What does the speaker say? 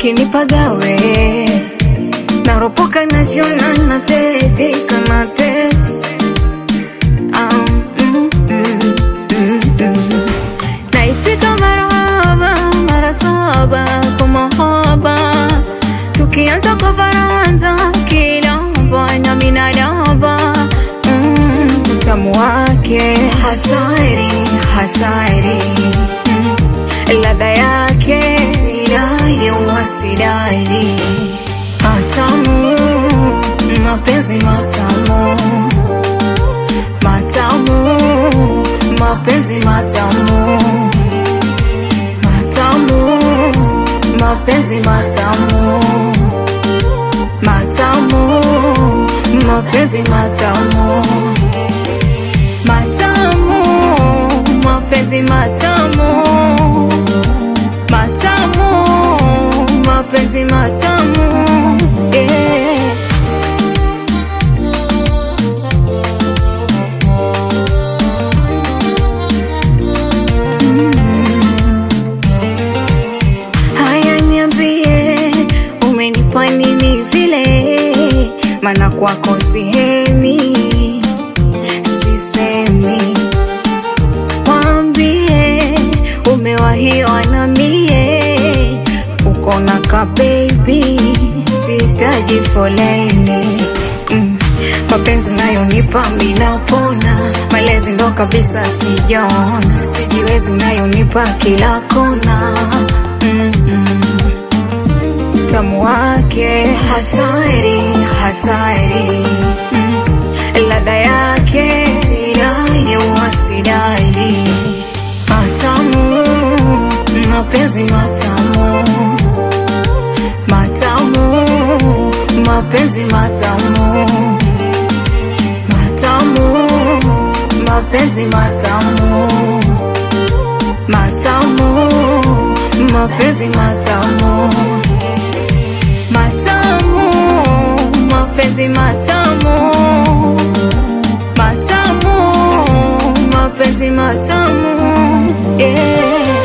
kinipagawe naropoka najiona natetika nateti um, mm, mm, mm, mm. naitika marahaba mara saba kwa mahaba tukianza kwa faranza kilamba na minadaba mm, utamu wake hatari hatari mm, ladha yake sidai wasidai matamu mapenzi matamu matamu mapenzi matamu matamu mapenzi matamu matamu mapenzi matamu matamu mapenzi matamu matamu mapenzi matamu yeah. Haya, niambie umenipa nini vile, maana kwako sihemi, sisemi. Waambie umewahiwa na mie, uko na ka baby, sitaji foleni mm. Mapenzi nayonipa minapona, malezi ndo kabisa sijaona, sijiwezi unayonipa kila kona mm -mm. Tamu wake hatari hatari mm. Ladha yake sidai wasidai matamu mapenzi matamu matamu mapenzi matamu matamu mapenzi matamu matamu mapenzi matamu matamu mapenzi matamu matamu mapenzi matamu yeah.